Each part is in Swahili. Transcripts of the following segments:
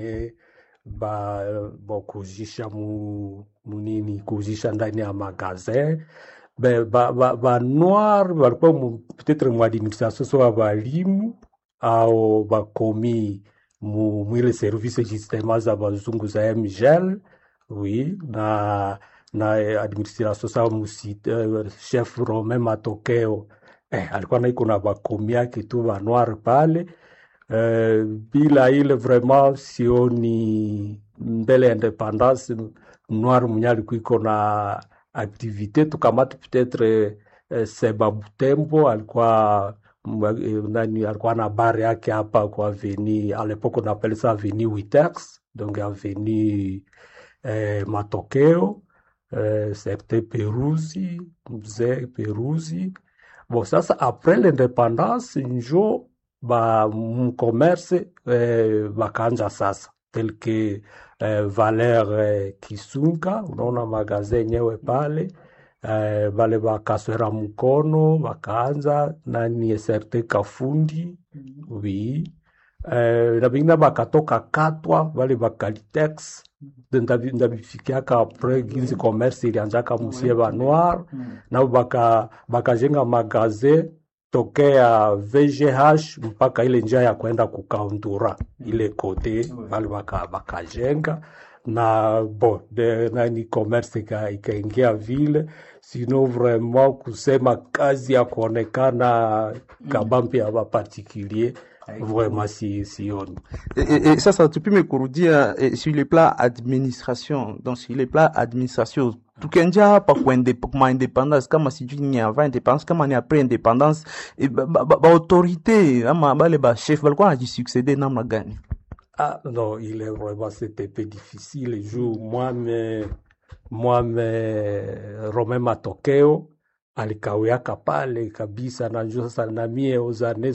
ba, ba kuzisha mu, munini kuzisha ndani ya magazin ba, ba, ba, ba noir walikuwa mu- peut-être mu administration so wa balimu au bakomi mu mwile service justement za bazungu za mgel oui na na eh, administration sa musi eh, chef Romain Matokeo eh, alikuwa naiko na bakomi yake tu ba noir pale eh, bila ile vraiment sioni mbele ya independance noir mwenye alikuwa iko na activité tukamati peut-être eh, Seba Butembo alikuwa mwa- eh, nani alikuwa na bar yake hapa kwa avenue à l'époque on appelle ça avenue Witex donc avenue eh, Matokeo eh, certain Peruzi mzee Peruzi bon sasa après l'indépendance njo ba mcommerce eh, bakaanja sasa tel que eh, Valer eh, Kisunga unaona magazin yenyewe pale eh, bale bakaswera mkono bakaanza nani serte kafundi oui eh, na bingine bakatoka katwa bale bakalitex ndabi- ndabifikiaka apres ginzi commerce ilianjaka musie ba noir nabo baka bakajenga magazin tokea VGH mpaka ile njia ya kwenda kukaundura ile kote bale baka bakajenga na bo de, nani commerce ika- ikaingia vile sino vraiment kusema kazi ya kuonekana kabambi ya bapartikulier vraiment si sioni Et, et, et sasa tupime kurudia eh, sur le plan administration donc sur le plan administration tukianjia hapa kwa inde- kwa independence kama sijui ni avant independence kama ni après independence eh, ba, ba, ba, ba autorité ama bale ba chef balikuwa najisuccéder namna gani Ah non, il est vraiment, c'était un peu difficile. Le jour, moi, me, moi, me, Romain Matokeo, alikawiaka pale kabisa, najua sasa na mie aux années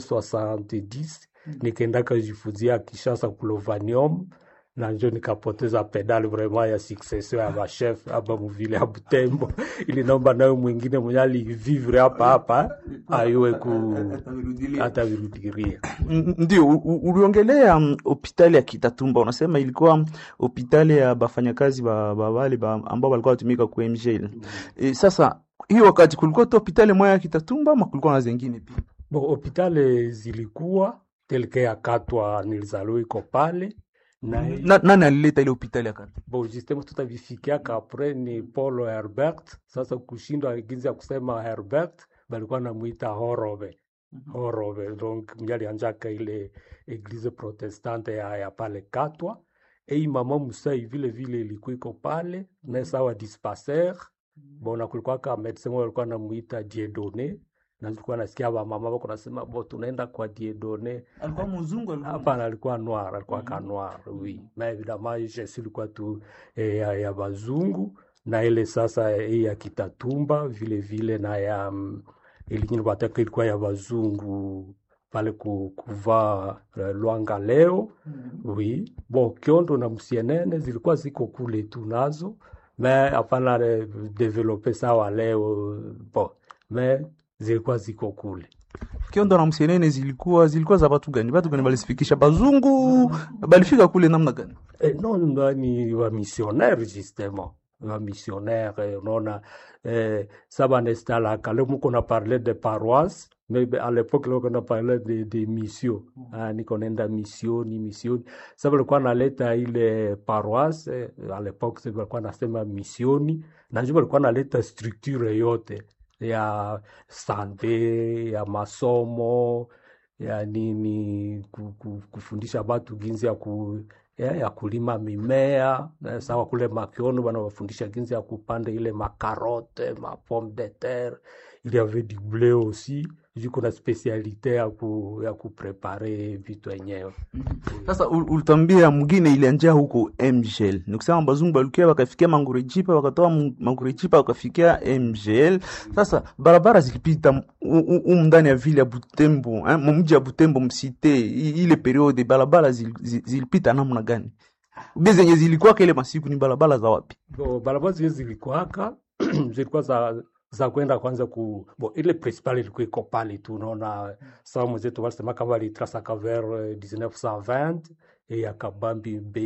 70 nikaendaka jifunzia Kishasa kulovanium na njo nikapoteza pedali vraiment ya succession ya machef hapa muvile ya Butembo, ili naomba nayo mwingine mwenye alivivre hapa hapa ayue ku atavirudiria. N- Ndio, u- u- uliongelea mm, hospitali ya Kitatumba, unasema ilikuwa hospitali ya bafanyakazi ba, ba wale ba, ambao walikuwa watumika ku MGL. E, sasa hiyo wakati kulikuwa tu hospitali moja ya Kitatumba ama kulikuwa na zingine pia? Bon, hopitali zilikuwa telke ya Katwa nilizaliwa iko pale na Na, nani alileta ile hospitali ya Kata? bon justement tutavifikiaka apres ni Paulo Herbert. Sasa kushindwa ginzi ya kusema Herbert balikuwa namuita Horobe Horobe, donc mwenye alianjaka ile eglise protestante ya, ya pale Katwa. Ei mama Musai vile vile ilikuwa iko pale na sawa dispensaire bona kulikuwa ka medecin moja alikuwa namuita Dieudonne na nilikuwa nasikia ba mama wako nasema bo tunaenda kwa Dieudonne Alikuwa mzungu Hapana, alikuwa noir, alikuwa ka noir, oui. Mais évidemment, Yesu ilikuwa tu eh, ya, ya bazungu na ile sasa eh, ya Kitatumba vile vile na ya mm, ile nyingine wataka ilikuwa ya bazungu pale ku, kuvaa eh, Lwanga leo oui. Bon, Kiondo na Msienene zilikuwa ziko kule tu nazo mais hapana eh, develope sawa leo bon, mais zilikuwa ziko kule. Kiondo na Msienene zilikuwa zilikuwa za watu gani? Watu gani balifikisha bazungu balifika kule namna gani? Eh, non, non, ni wa missionnaire justement wa missionnaire eh, unaona eh, ça banestalaka leo muko na parler de paroisse mais be- à l'époque leo kuna parler de, de mission ah, niko nenda misioni misioni sasa walikuwa naleta ile paroisse eh, à l'époque sasa walikuwa nasema misioni na njo walikuwa naleta structure yote ya sante ya masomo ya nini ku- ku- kufundisha batu ginzi ya ku ya, ya kulima mimea eh, sawa kule Makiono wanawafundisha ginzi ya kupanda ile makarote ma pomme de terre il y avait du blé aussi juu kuna spesialite ya ku, ya kuprepare vitu yenyewe Sasa ul- ulitambia mwingine ilianjia huko MGL. Ni kusema bazungu balukia wakafikia Mangurejipa, wakatoa Mu- Mangurejipa wakafikia MGL. Sasa barabara zilipita m- u- u- umu ndani ya vile ya Butembo, eh, mji ya Butembo msite, i- ile periode barabara zil, zil, zilipita namna gani? Ube zenye zilikuwa ile masiku ni barabara za wapi? Bo, barabara zile zilikuwaka zilikuwa za za kwenda kwanza ku bo, ile principal ilikuwa iko pale tu, unaona sawa mwenzetu walisema kama walitrasaka vers eh, 1920 eya kabambi